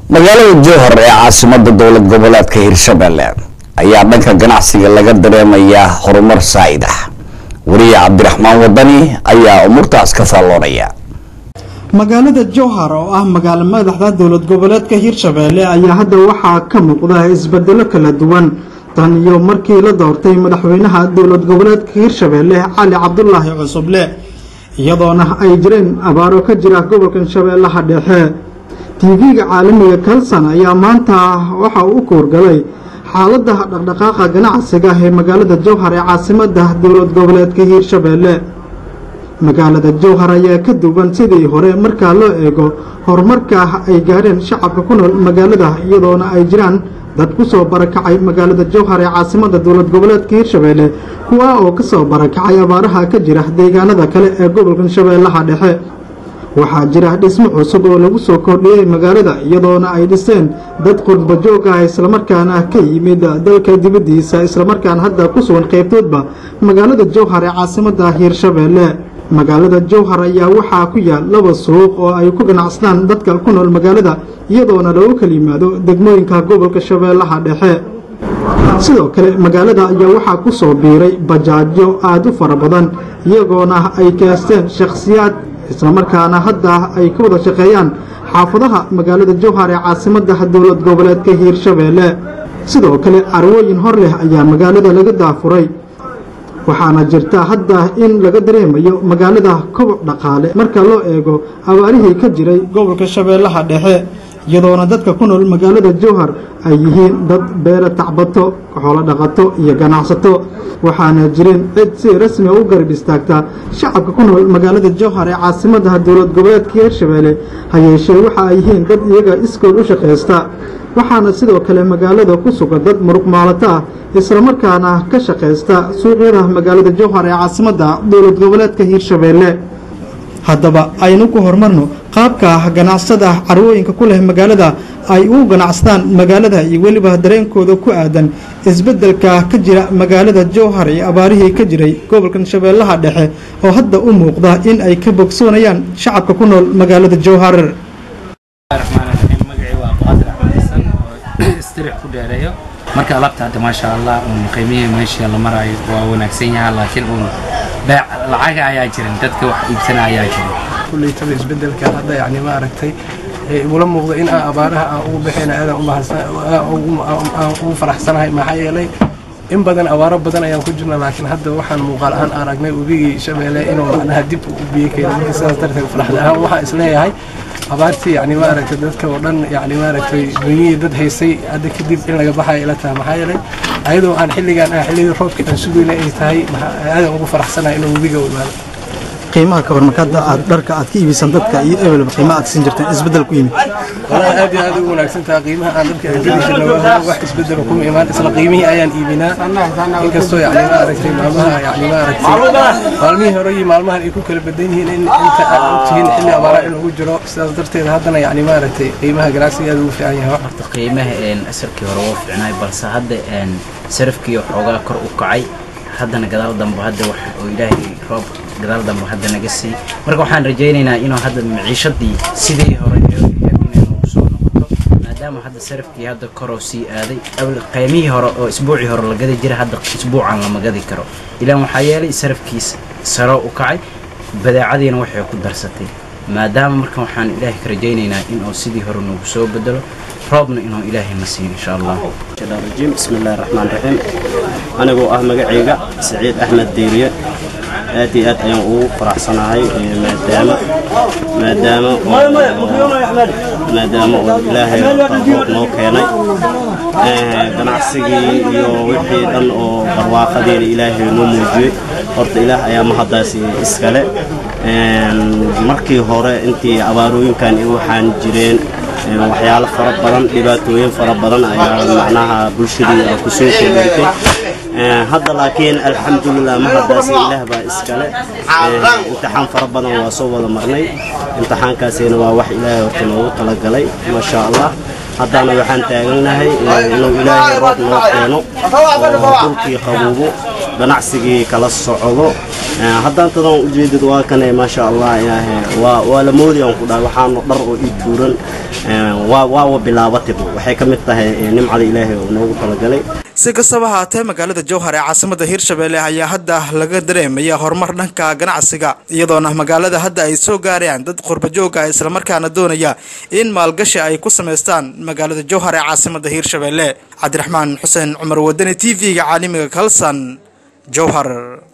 magaalada jowhar ee caasimada dowlad goboleedka hirshabelle ayaa dhanka ganacsiga laga dareemayaa horumar saa'id ah wariye cabdiraxmaan wadani ayaa umuurtaas ka faalloonaya magaalada jowhar oo ah magaalo madaxda dowlad goboleedka hirshabelle ayaa hadda waxaa ka muuqda isbedelo kala duwan tan iyo markii la doortay madaxweynaha dowlad goboleedka hirshabelle cali cabdulaahi cusuble iyadoona ay jireen abaaro ka jira gobolkan shabeellaha dhexe tv-ga caalamiga kalson ayaa maanta waxa uu u koorgalay xaalada dhaqdhaqaaqa ganacsiga ee magaalada jowhar ee caasimada dowlad goboleedka hiirshabelle magaalada jowhar ayaa ka duwan sidii hore markaa loo eego horumarka ay gaadheen shacabka ku nool magaalada iyadoona ay jiraan dad ku soo barakacay magaalada jowhar ee caasimada dowlad goboleedka hiirshabelle kuwa oo kasoo barakacay abaaraha ka jira deegaanada kale ee gobolkan shabeellaha dhexe waxaa jira dhismo cusub oo lagu soo kordhiyey magaalada iyadoona ay dhiseen dad qurba joog ah islamarkaana ka yimid dalka dibaddiisa islamarkaana hadda ku sugan qaybtoodba magaalada jowhar ee caasimada hiirshabelle magaalada jowhar ayaa waxaa ku yaal laba suuq oo ay ku ganacsadaan dadka ku nool magaalada iyadoona lagu kala yimaado degmooyinka gobolka shabeellaha dhexe sidoo kale magaalada ayaa waxaa ku soo biiray bajaajyo aada u fara badan iyagoona ay keesteen shakhsiyaad islamarkaana hadda ay ka wada shaqeeyaan xaafadaha magaalada jowhar ee caasimada dowlad goboleedka hiirshabelle sidoo kale carwooyin hor leh ayaa magaalada laga daafuray waxaana jirta hadda in laga dareemayo magaalada koboc dhaqaale marka loo eego abaarihii ka jiray gobolka shabeellaha dhexe iyadoona dadka ku nool magaalada jowhar ay yihiin dad beera tacbato xoolo dhaqato iyo ganacsato waxaana jirin cid si rasmi u garab istaagta shacabka ku nool magaalada jowhar ee caasimada dowlad goboleedka hiirshabelle hayeeshee waxa ay yihiin dad iyaga iskood u shaqaysta waxaana sidoo kale magaalada ku sugan dad muruq maalato ah islamarkaana ka shaqaysta suuqyada magaalada jowhar ee caasimada dowlad goboleedka hiirshabelle haddaba aynu ku horumarno qaabka ganacsada carwooyinka ku leh magaalada ay u ganacsadaan magaalada iyo weliba dareenkooda ku aadan isbeddelka ka jira magaalada jowhar iyo abaarihii ka jiray gobolkan shabeellaha dhexe oo hadda u muuqda in ay ka bogsoonayaan shacabka ku nool magaalada jowhar marka alaabta hadda maasha allah un qiimihii meesha la maraayo waa wanaagsan yaha laakiin un beec lacaga ayaa jirin dadka wax iibsana ayaa jirin kuleytaba isbedelka hadda yani ma aragtay igula muuqda in aan abaaraha aan ugu baxayna aadan ugu faraxsanahay maxaa yeelay in badan abaaro badan ayaan ku jirna laakiin hadda waxaan muuqaal ahaan aragnay webigii shabeelle inuu macnaha dib u biyo keeno marka sidaas darteed farxad ahaan waxaan isleeyahay abaartii yani ma aragtay dadka oo dhan yani ma aragtay dunyihii dad haysay hadda kadib in laga baxayo ila tahay maxaa yeelay ayadoo aan xilligaan ah xilligii roobka aan sugayna ay tahay aadan ugu faraxsanahay inuu webiga u imaado qiimaha ka hor markaad aad dharka aad ka iibisaan dadka iyo ebelba qiimaha aad siin jirteen isbeddel ku yimid walahi aad iyo aad ugu wanaagsan tahay qiimaha aan dharka aan geli jirna waa wax isbeddel kuma imaan isla qiimihii ayaan iibinaa inkastoo yani ma aragtay maalmaha yani ma aragtay maalmihii hore iyo maalmahan ay ku kala badan yihiin in inta aad ogtihiin xilli abaara in ugu jiro sidaas darteed haddana yani ma aragtay qiimaha ganacsiga aad ugu fiican yahay horta qiimaha asarkii hore wuu fiicnaay balse hadda sarafkii xoogaa kor u kacay haddana gadaal dambe hadda wax oo ilaahay roob gadaal dambe hadda naga sii marka waxaan rajaynaynaa inuu hadda maciishadii sidii hore inay nagu soo noqoto maadaama hadda sarafkii hadda koroo sii aaday qiimihii hore oo isbuucii hore la gadi jira hadda isbuucan lama gadi karo ilaan waxaa yeelay sarafkiis saro u kacay badeecadiina waxay ku darsatay maadaama marka waxaan ilaahay ka rajaynaynaa inuu sidii hore nagu soo bedelo roobna inuu ilaahay na siiyo insha allah rajiim bismi illaahi raxmaan raxiim anigoo ah magacayga saciid axmed diiriye aad iyo aad ayaan ugu faraxsanahay maadaama maadaama maadaama uu ilaahay roob noo keenay ganacsigii iyo wixii dhan oo barwaaqadiina ilaahay noo muujiyey horta ilaah ayaa mahaddaas iskale markii hore intii abaarooyinkan waxaan jireen waxyaalo fara badan dhibaatooyin fara badan ayaa macnaha bulshadii ku soo kordhintay hadda laakiin alxamdulilah mahaddaas ilaah baa iskale imtixaan fara badan waa soo wada marnay imtixaankaasina waa wax ilaahay horta noogu talagalay maasha allah haddana waxaan taagannahay inuu ilaahay roob noo keeno oo dhulkii qabuubo ganacsigii kala socdo haddaan tadan ujeedid waa kane maasha allah yaahe waa waa la moodayaan ku dhahay waxaana dhar oo ii tuuran waa waawa bilaabatib waxay ka mid tahay nimcada ilaahay oo noogu talagalay si kastaba haatee magaalada jowhar ee caasimada hirshabelle ayaa hadda laga dareemaya horumar dhanka ganacsiga iyadoona magaalada hadda ay soo gaarayaan dad qurbajooga islamarkaana doonaya in maalgashi ay ku samaystaan magaalada jowhar ee caasimada hirshabelle cabdiraxmaan xuseen cumar wadani t v-ga caalamiga kalsan jowhar